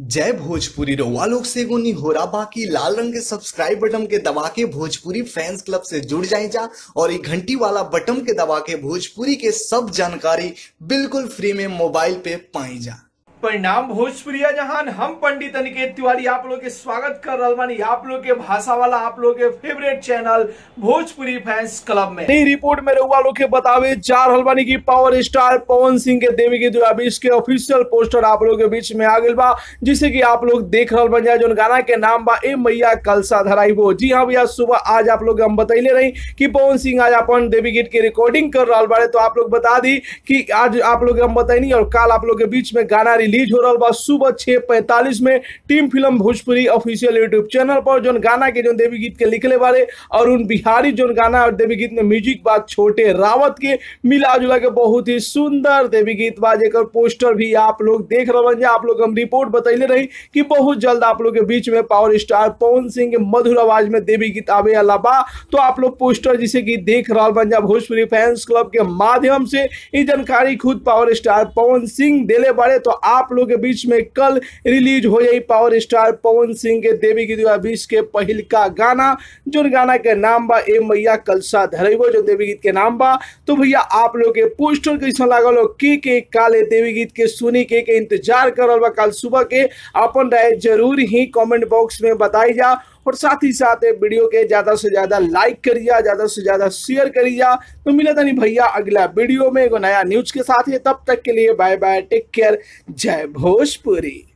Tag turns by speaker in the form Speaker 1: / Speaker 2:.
Speaker 1: जय भोजपुरी रउआ लोग से एगो निहोरा बाकी लाल रंग के सब्सक्राइब बटन के दबा के भोजपुरी फैंस क्लब से जुड़ जाए जा और ये घंटी वाला बटन के दबा के भोजपुरी के सब जानकारी बिल्कुल फ्री में मोबाइल पे पाई जा
Speaker 2: परिणाम भोजपुरिया जहान हम पंडित अनिकेत तिवारी आप लोग के स्वागत कर रहल बानी आप लोग के भाषा वाला आप लोग के favourite channel Bhojpuri fans club में नई रिपोर्ट में रउआ लोग के बतावे जा रहल बानी की पावर स्टार पवन सिंह के देवी के दो बीस के ऑफिशियल पोस्टर आप लोग के बीच में आ गइल बा जिसे कि आप लोग देख रहल बन जाए जो गाना के नाम बा ए मैया कलसा धराइबो जी हाँ भैया सुबह आज आप लोग हम बतैले रही कि पवन सिंह आज अपन देवी गीत के रिकॉर्डिंग कर रहा बारे तो आप लोग बता दी कि आज आप लोग हम बताइनी और कल आप लोग के बीच में गाना रिलीज हो रहा बा सुबह छह पैंतालीस में team film Bhojpuri official YouTube channel पर जो गाना के जो देवी गीत के लिखले बारे और उन बिहारी जो गाना और देवी गीत में म्यूजिक बा छोटे रावत के मिला जुला के बहुत ही सुंदर देवी गीत बा जेकर पोस्टर भी आप लोग देख रहे हैं आप लोग हम रिपोर्ट बतैले रही कि बहुत जल्द आप लोग के बीच में पावर स्टार पवन सिंह के मधुर आवाज में देवी गीत आवे वाला बा तो आप लोग पोस्टर जिसे कि देख रहा बन जा भोजपुरी फैंस क्लब के माध्यम से ये जानकारी खुद पावर स्टार पवन सिंह देले बारे तो आप लोग के बीच में कल रिलीज हो जाई पावर स्टार पवन सिंह के देवी गीत बीस के पहिल का गाना जो गाना के नाम बा ए मैया कलसा धरेबो जो देवी गीत के नाम बा तो भैया आप लोग के पोस्टर कैसा लागल हो के के काले देवी गीत के सुनी के के इंतजार करल बा कल सुबह के अपन राय जरूर ही कमेंट बॉक्स में बताई जा और साथ ही साथ ये वीडियो के ज्यादा से ज्यादा लाइक करिए ज्यादा से ज्यादा शेयर करिए तो मिले तनी भैया अगला वीडियो में एगो नया न्यूज के साथ है तब तक के लिए बाय बाय टेक केयर जय भोजपुरी